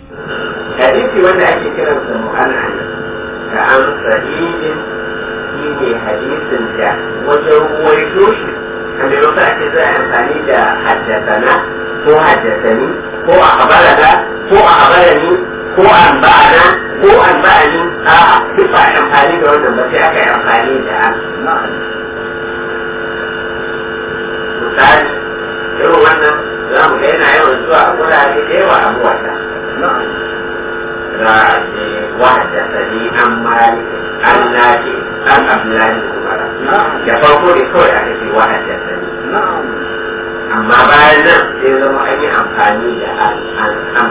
hadisi wanda ake kiransa mu'an'an ka an sa'idin shi ne hadisin da wajen ruwaito shi a maimakon ake za a amfani da haddasana ko haddasani ko a habarana ko a habarani ko an ba'ana ko an ba'ani a duk ba amfani da wannan ba sai aka yi amfani da an misali irin wannan za mu ga yana yawan zuwa a wurare da yawa a muwata za a ce wahada sani an mali an nace an abdullahi kumara da farko ne kawai aka ce wahada sani amma bayan nan sai zama an yi amfani da an an an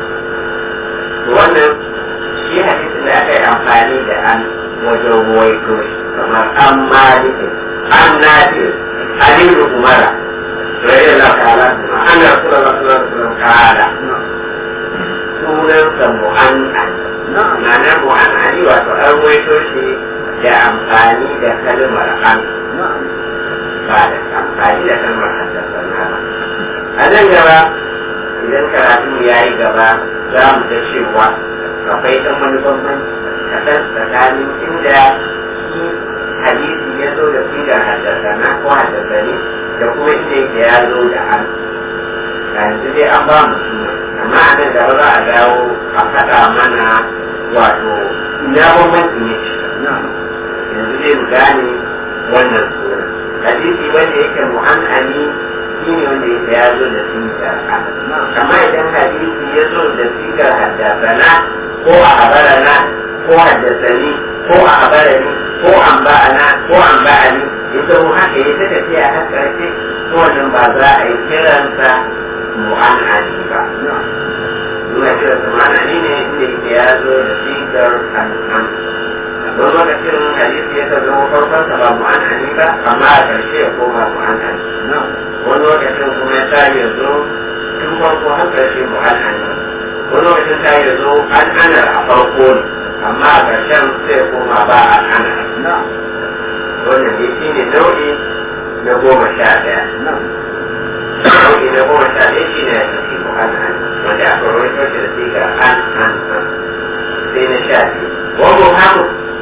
wannan shi hadisin da aka yi amfani da an wajen ruwaito kamar an malikin an nace aliyu umara رضي الله تعالى أن رسول الله صلى الله عليه وسلم قال sunansa mu'an'an ma'ana mu'an'ani wato an waito shi da amfani da kalmar an ba da amfani da kalmar haddasa ba a nan gaba idan karatu ya yi gaba za mu ga cewa akwai ɗan wani bambanci kaɗan tsakanin inda shi hadisi ya zo da sigar haddasa na ko haddasa ne da kuma inda yake ya zo da an yanzu dai an ba mu suna amma a nan gaba za a dawo a faɗa mana wato ina bambanci ne yanzu dai mu gane wannan suna hadisi wanda yake mu'an'ani shi ne wanda yake ya zo da sigar an amma idan hadisi ya zo da sigar haddasana ko a habarana ko haddasani ko a habarani ko an ba'ana ko an ba'ani ita mu haka ya ta tafiya har ƙarshe to wannan ba za a yi kiransa mu'an'ani ba. Nuna kiransa mu'an'ani ne inda yake ya zo da sigar an'an. Don lokacin hadisi ya ta zama farkonsa ba mu'an'ani ba, amma a ƙarshe ya koma mu'an'ani. Wani lokacin kuma ya sa ya zo tun farko har ƙarshe mu'an'ani. Wani lokacin ta ya zo an'anar a farko ne, amma a ƙarshen sai ya koma ba an'anar. wannan dai shi ne nau'i na goma sha ɗaya. Nau'i na goma sha ɗaya shi ne ya tafi mu'an'an wanda aka rawaito shi da siga an an an sai na sha biyu. Wani haku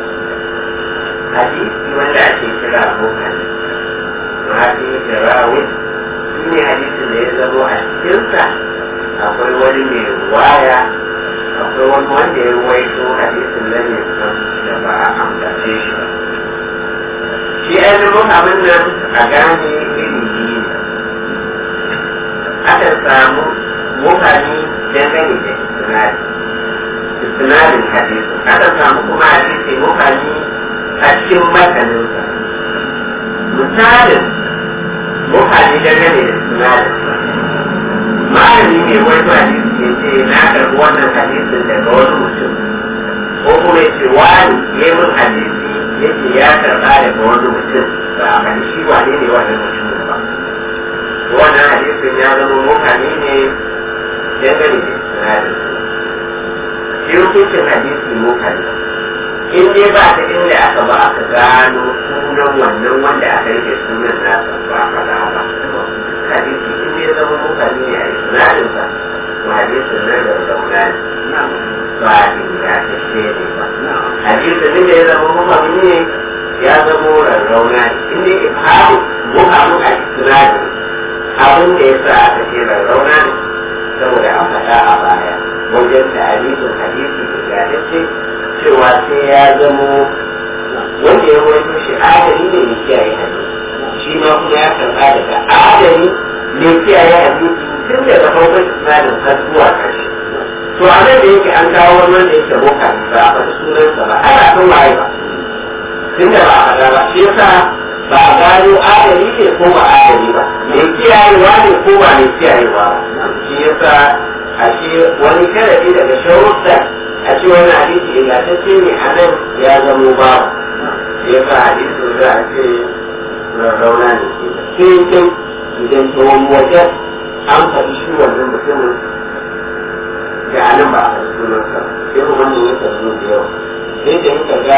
hadisi wanda ake kira mukan mafi jirawin shi ne hadisin da ya zamo a cikinsa akwai wani mai ruwaya akwai wani wanda ya ruwaito hadisin nan ya san da ba a ambace shi ba. shi ainihin abin nan a gane iri biyu akan samu mutane dangane da istinadi istinadin hadisi akan samu kuma hadisi mutane a cikin mataninsa misalin mutane dangane da istinadin malami mai wani hadisi ya ce na karɓi wannan hadisin daga wani mutum ko kuma ya ce wani ya yi min hadisi yake ya karɓa daga wani mutum ba a kan shi wane ne wannan mutum ba wannan hadisin ya zama mutane ne dangane da sinadin shi hukuncin hadisi mutane in dai ba ta inda aka ba aka gano sunan wannan wanda aka rike sunan nasa ba a faɗa ba hadisi in dai zama mutane ne a sinadin sa to hadisin nan da zauna ne ba ingantacce ne ba hadisin da ya zama mutane ne ya zama rarrauna ne in dai ifhamu muhamu a sinadin abin da ya sa aka ce rarrauna ne saboda an faɗa a baya wajen da hadisin hadisi ingantacce cewa sai ya zamo wanda ya rawaito shi adali ne mai kiyaye hadisi shi ma kuma ya karɓa daga adali mai kiyaye hadisi tun daga farkon isnadin har zuwa ƙarshe to a nan da yake an kawo wani wanda yake boka ba a faɗi sunansa ba ana son waye ba tun da ba a faɗa ba shi yasa ba a gano adali ne ko ba adali ba mai kiyayewa ne ko ba mai kiyayewa ba shi yasa a ce wani karabi daga sharuɗa a ce wani hadisi ingantacce ne a nan ya zamo ba ya sa hadisin za a ce rarrauna ne sai kai idan ta wani wajen an faɗi shi wannan mutumin da anan ba a faɗi sunansa sai kuma wannan ya tafi da yawa sai da yin ga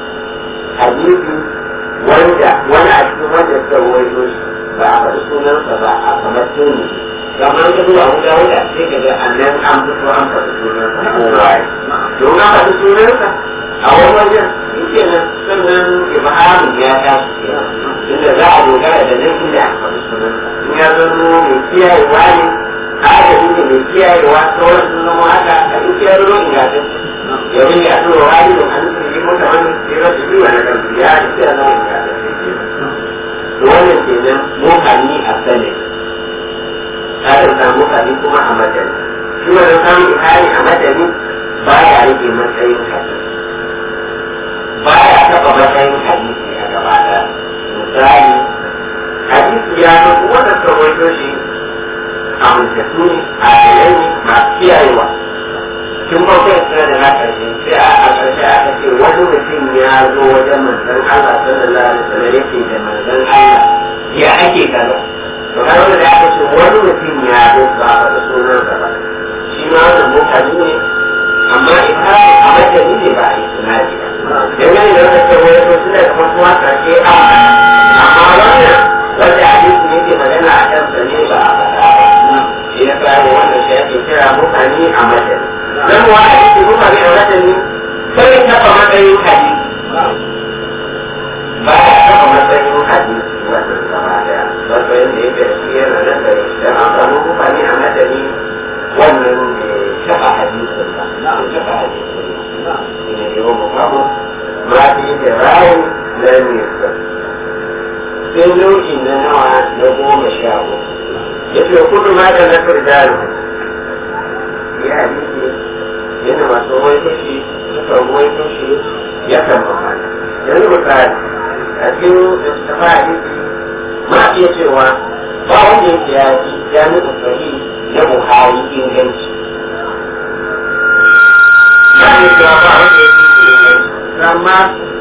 hadisi wanda wani a cikin wanda suka rawaito shi ba a faɗi sunansa ba a kamar tuni kamar ka zuwa wuta wuta sai ka ga annan an fito an faɗi sunansa kowa ya don an faɗi sunansa a wani wajen shi ke nan sannan ibrahim ya tashi kenan inda za a dogara da nan inda aka faɗi sunansa in ya zama mai kiyayewa ne a aka inda mai kiyayewa sauran sun zama haka a duk ya zama ingantacce domin ya tura wani da an tsiri mota wani tsira da biyu na kan ya ce ya zama ingantacce to wannan kenan mokani a sanin kakan samu kari kuma a madani shi wani samun ihari a madani ba ya rage matsayin hadisi ba ya taɓa matsayin hadisi a gaba ɗaya misali hadisi ya zo wanda suka waito shi a mutattu ne a yanayi masu kiyayewa tun bakwai suna da na ƙarshe sai a ƙarshe aka ce wani mutum ya zo wajen manzon Allah sallallahu alaihi wasallam yake da manzon Allah ya ake kaza to har wanda da aka ce wani mutum ya zo ba a da sunan sa ba shi ma wannan mutane ne amma ita a majali ne ba a yi sunadi ba dangane da wanda ce wani to suna da wasu wasa ke a amma wannan wanda hadisi ne ke magana a kan sa ne ba a faɗa ba shi ya kawo wannan shi ake kira mutane a majali dan wa hadisi mutane a majali sai taɓa matsayin hadisi ba ya taɓa matsayin hadisi wannan gaba daya matsayin da yake shi yana nan da idan an samu mutane a madani wannan ne taɓa hadisin ba bai taɓa hadisin ba shi ne yau mu kamu ma fi da rayu na nisa sai nau'i na nawa na goma sha uku ya ce kudu ma da na firdalu ya hadisi yana masu wai kashi suka wai kashi ya kan mamana yanzu misali a cikin tafa hadisi ma iya cewa ba wanda yake ya ji jami'in sahi na buhari inganci ma iya cewa ba wanda yake inganci amma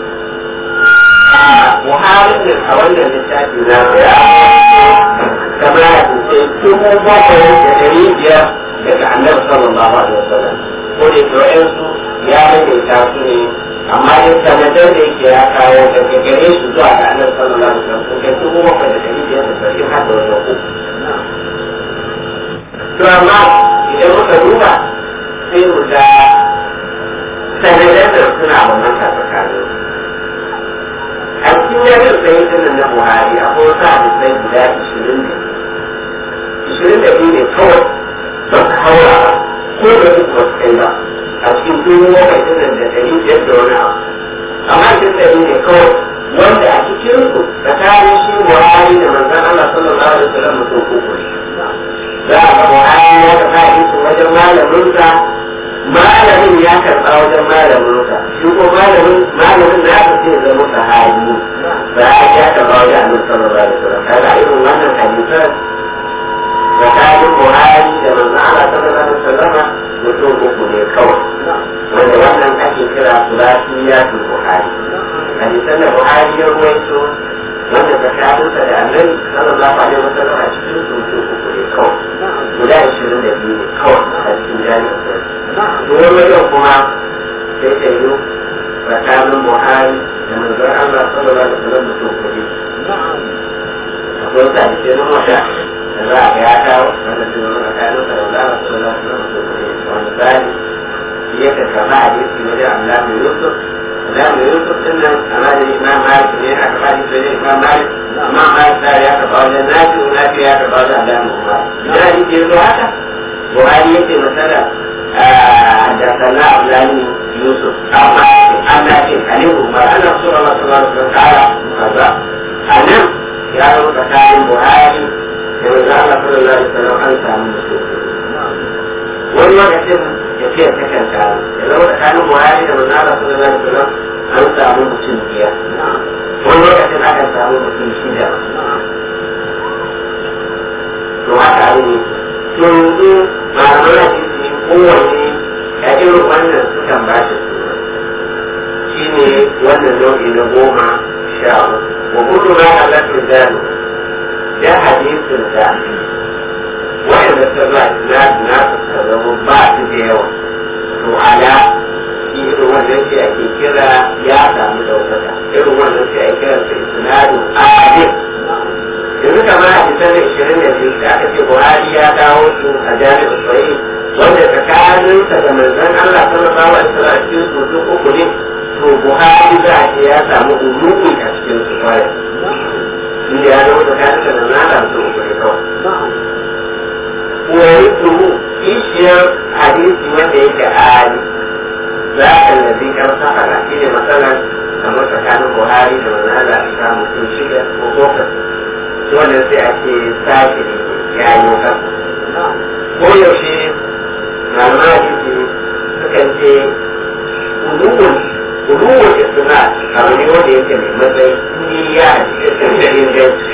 buhari ne a wannan littafi na ya kama ya kuce dubu bakwai da dari biyar daga annabi sallallahu alaihi wasallam ko da ke wa'yansu ya maimaita su ne amma yin sanadar da yake ya kawo daga gare su zuwa ga annabi sallallahu alaihi wasallam sun kai dubu bakwai da dari biyar da sarkin har da wani uku to amma idan muka duba sai mu ga sanadar da suna bambanta tsakanin a cikin yamin sai sunan na buhari akwai wasu hadisai guda ishirin da ishirin da biyu ne kawai ba su haura ba ko da su ba su kai ba a cikin dubu bakwai sunan da dari biyar da wani abu amma cikin dari ne kawai wanda a cikin su tsakanin shi buhari da manzon Allah sallallahu alaihi wasallam mutum uku ne za a ga buhari ya taɓa su wajen malaminsa malamin ya karɓa wajen malaminsa shi ko malamin malamin na ka ce zama sahabi ba a ya karɓa wajen annabi sallallahu alaihi wasallam kaga irin wannan hadisan tsakanin buhari da manzon Allah sallallahu alaihi wasallam mutum uku ne kawai wanda wannan ake kira sulasiyatul buhari hadisan da buhari ya ruwaito wanda tsakaninsa da annabi sallallahu alaihi wasallam a cikin su mutum uku ne kawai guda ashirin da biyu ne kawai a cikin jami'in sai wani wajen kuma sai ta yi tsakanin buhari da manzon Allah sallallahu alaihi wasallam mutum kuɗi akwai sa da ke nan wata da za a ga ya kawo wanda su zama tsakanin sa da Allah sallallahu alaihi wasallam mutum kuɗi wanda tsari shi ya karkama a jiki wajen Allah mai Yusuf Allah mai Yusuf din nan amma da Imam Malik ne aka ba shi da Imam Malik Imam Malik da ya karɓa wajen Nafi Nafi ya karɓa wajen Allah mai Umar idan shi ke zo haka Buhari yake masala da sana Abdullahi Yusuf amma ana ce Ali Umar ana so Allah subhanahu wa ta'ala kaza anan ya zo tsakanin Buhari da manzo Allah sallallahu alaihi wasallam an samu mutum wani lokacin ya ce ta kanka ya zama tsakanin Buhari da manzo Allah sallallahu alaihi wasallam an samu mutum biyar wani lokacin aka samu mutum shida to haka abin ne yanzu malaman hadisi kowanne a irin wannan sukan ba shi suna shi ne wannan nau'i na goma sha uku wa kudu ma halattun zanu da hadisin da wa'anda suka ba na na suka zama ba su da yawa to ala shi irin wannan shi ake kira ya samu daukaka irin wannan shi ake kira sai sinadu adil yanzu kamar hadisan da ishirin da biyu da aka ce buhari ya kawo wanda tsakaninsa da manzon Allah sallallahu alaihi wasallam cikin su duk uku ne to Buhari za a ce ya samu ulumi a cikin su kwarai inda ya zama tsakaninsa da manzon Allah su uku ne kawai wani turu kishiyar hadisi wanda yake ali za a lazi kan sahara shi ne matsalar kamar tsakanin Buhari da manzon Allah a samu mutum shida ko bakwai wannan sai a ce sashi ya yi kansa ko yaushe malaman hadisi sukan ce uluwun uluwun isna abu ne wanda yake mai matsayi ni ya cikin da inganci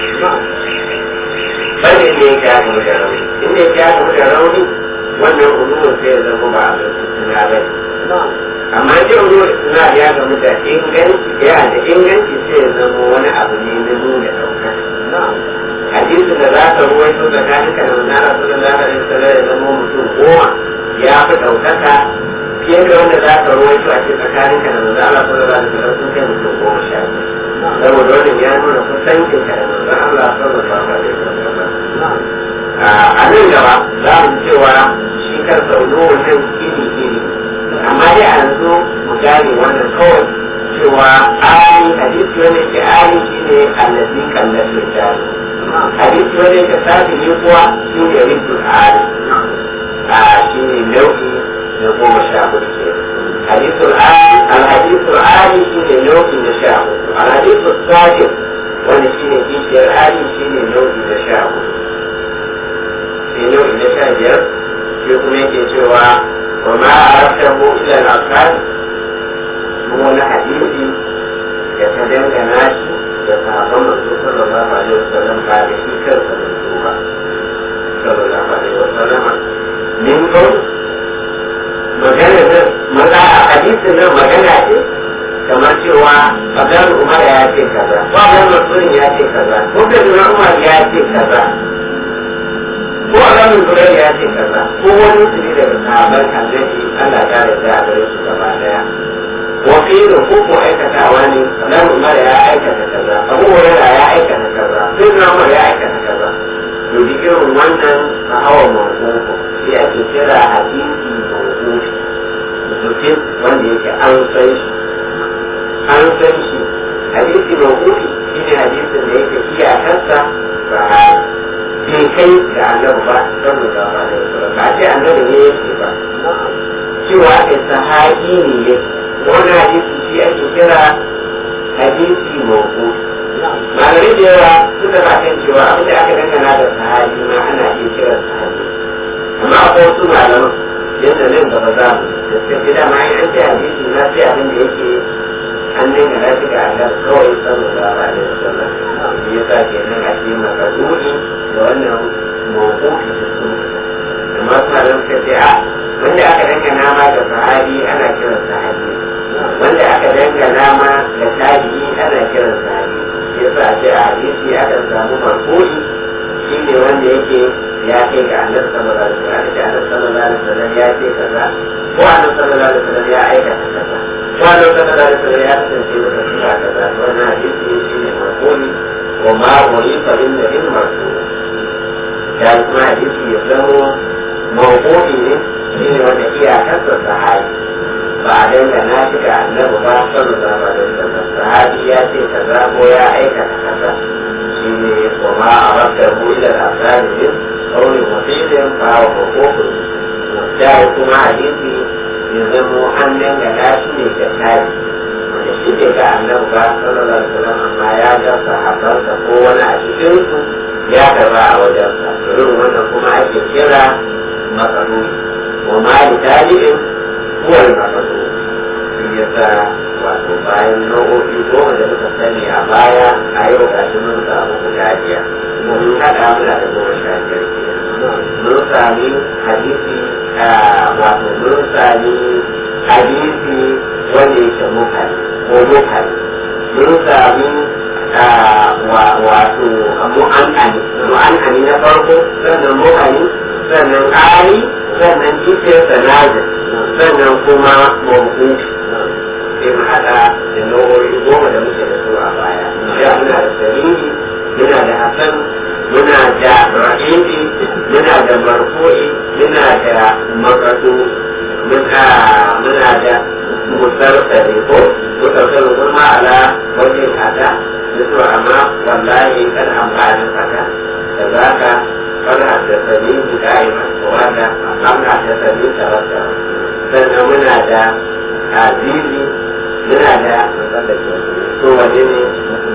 bane ne ya gamu da rauni inda ya gamu da rauni wannan uluwun sai ya zama ba a suna ba amma ce uluwun isna ya gamu da inganci ya da inganci sai ya zama wani abu ne na nuna ɗaukar hadisin da za ka ruwaito tsakanin ka da manzara sallallahu alaihi wasallam ya zama mutum goma ya fi ɗaukaka fiye da wanda za ka ruwaito a ce tsakanin ka da manzara sallallahu alaihi wasallam sun kai mutum goma sha saboda wannan ya nuna kusancin ka da manzon Allah sallallahu alaihi wasallam a nan gaba za mu cewa shi kansa ulowar nan iri iri amma dai a yanzu mu gane wannan kawai cewa ali hadisi wanda ke ali shine allazi kallafi jari hadisi wanda ke sabi ne kuwa shine rikul ali a shine nau'i na goma sha hudu ke hadisul ali alhadisul ali shine nau'i na sha hudu alhadisul sabi wanda shine kishiyar ali shine nau'i na sha hudu sai nau'i na sha biyar shi kuma yake cewa wa ma arabtahu ila al-asfar wani hadisi da ta dangana shi da sahabban manzo sallallahu alaihi wasallam ba da shi kansa manzo ba sallallahu alaihi wasallam min ko magana nan maza a hadisin nan magana ce kamar cewa Abdul Umar ya ce kaza ko Abdul Mas'ud ya ce kaza ko Abdul Umar ya ce kaza ko Abdul Zubair ya ce kaza ko wani su ne daga sahabban annabi Allah ya yarda a gare su gaba daya wakilin ko aikatawa ne nan umar ya aikata kaza abu hurairah ya aikata kaza sai na umar ya aikata kaza to bi irin wannan a hawa mawqufu sai ake kira hadisi mawqufi mutum wanda yake an san shi an san shi hadisi mawqufi shine hadisin da yake iyakarsa sahabi bai kai da annabi ba sallallahu alaihi wasallam ba ce annabi ne yake ba cewa kai sahabi ne yake wani hadisi shi ake kira hadisi mawku malamai da yawa suka ba kan cewa abin da aka dangana da sahabi ma ana iya kira sahabi amma akwai wasu malaman yadda nan gaba za mu da suka ce dama an ce hadisi na sai abin da yake an dangana shi ga Allah kawai sallallahu alaihi wasallam shi yasa kenan a ce makasudi da wannan mawkufi da su amma su malaman suka ce a wanda aka dangana ma da sahabi ana kiran sahabi wanda aka dangana ma da tabi'i ana kiran sahabi shi yasa a ce a hadisi aka samu marfu'i shi ne wanda yake ya kai ga annabi sallallahu alaihi wasallam da annabi sallallahu alaihi wasallam ya ce kaza ko annabi sallallahu alaihi wasallam ya aikata kaza ko annabi sallallahu alaihi wasallam ya kasance da kaza kaza wannan hadisi shi ne marfu'i wa ma urifa lin nabi marfu'i ya kuma hadisi ya zamo mawqufi ne shi ne wanda iyakarsa sahabi ba a dangana shi ga annabi ba sallallahu alaihi wasallam sahabi ya ce kaza ko ya aikata kaza shi ne kuma a rabta hu ila al-asali min qawli mufidin fa wa hukuku da kuma hadisi ya zamo an dangana shi ne ga tabi wanda shi ne ga annabi ba sallallahu alaihi wasallam amma ya ga sahabbansa ko wani a cikin su ya karba a wajensa irin wannan kuma ake kira matsaloli wa ma li tabi'in huwa al-maqsud shi yasa wato bayan nau'o'i goma da muka sani a baya a yau ga shi mun samu guda biyar mun haɗa muna da goma sha biyar mun sami hadisi wato mun sami hadisi wanda yake mukali ko mukali mun sami wato mu'an'ani mu'an'ani na farko sannan mukali sannan ali sannan kike sanadin sannan kuma mawuku sai mu haɗa da nau'o'i goma da muke da su a baya ya muna da sariri muna da hasan muna da rahibi muna da marfu'i muna da makatu muna da musarsali ko musarsali kuma ala wajen ada mutu amma wallahi kan amfanin haka da za ka kana da sani guda yi wanda amma da sani sarrafa sannan muna da azizi muna da to waje ne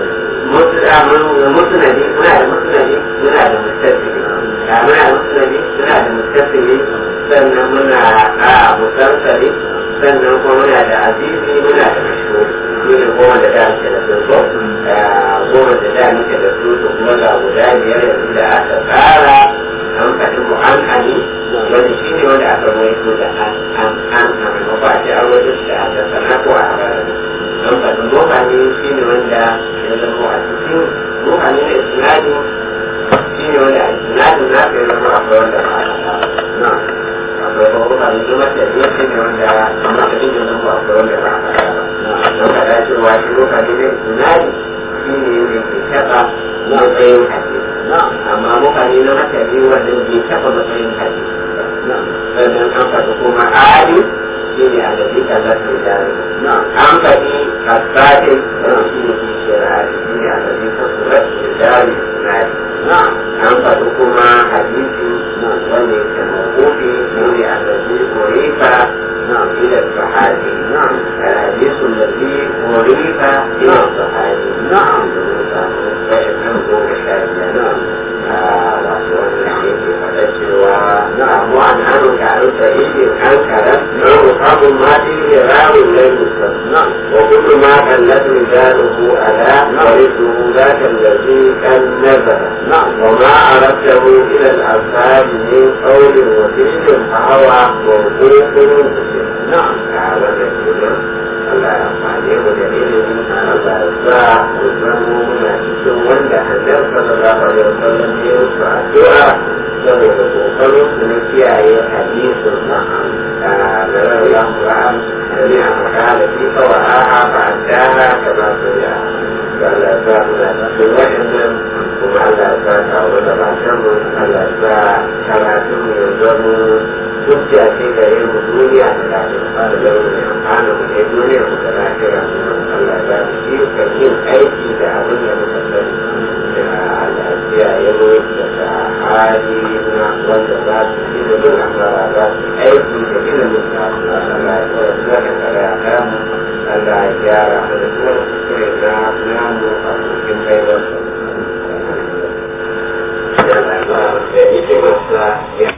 mutunani muna da mutunani muna da mutasiri muna da mutunani muna da mutasiri sannan muna a musarsali sannan kuma muna da azizi muna da mashhur shi ne goma da da muke da su ko goma da da muke da su to kuma ga guda biyar yanzu da aka tsara an faɗi mu'an'ani wani shi ne wanda aka rawaito da an an an a ba a ce an rawaito shi da aka sana ko a habara an faɗi mutane shi ne wanda ya zama a cikin mutane da isnadi shi ne wanda a isnadi na ka zama akwai wanda ba a na akwai kuma mutane da mace ne shi ne wanda amma ka dinga zama akwai wanda ba a na don ka dace wa shi mutane da isnadi shi ne yadda ke taɓa matsayin hadisi amma mutane na mace ne wanda ke taɓa matsayin hadisi sannan an faɗi kuma ali shi ne a gaji kaza su jari an faɗi kasatin shi ne ke shirari shi ne a gaji kasu rasu jari na an faɗi kuma hadisi wanda ya ce makofi shi ne a gaji korifa إلى الصحابي نعم الحديث الذي أريد إلى الصحابي نعم فإنه مشاهد نعم وعن عنه كعن سعيد أنكرت يصاب ما فيه راوي لم يسلم وكل ما كلت رجاله ألا ورثه ذاك الذي كان نزل وما أردته إلى الأصحاب من قول وفعل فهو موقوف نعم هذا يقول Allah ya amfani mu da ilimin Allah ya sa mu zama muna cikin wanda annabi sallallahu alaihi wasallam ya yi su addu'a saboda kokarin su na kiyaye hadisin sa da rarrayan Qur'an da ne a makala fi kawaraha ba a dara kama su ya Allah ya sa mu da cikin waɗannan kuma Allah ya sa kawo da bakin mu Allah ya sa karatun mu ya zama hujja ce ga yin duniya da lafiya ba da zama mai amfana mu ne duniya mu da lafiya Allah ya ci ka yin aiki da abin da muka sani da Allah ya yi daga hali na wanda za su yi da bin amara za su aiki da ilimin da Allah ya kawai zuwa da kare a kamu Allah ya gyara mu da kuma kuskure na namu a cikin baiwarsa. Ya Allah ya ita masa ya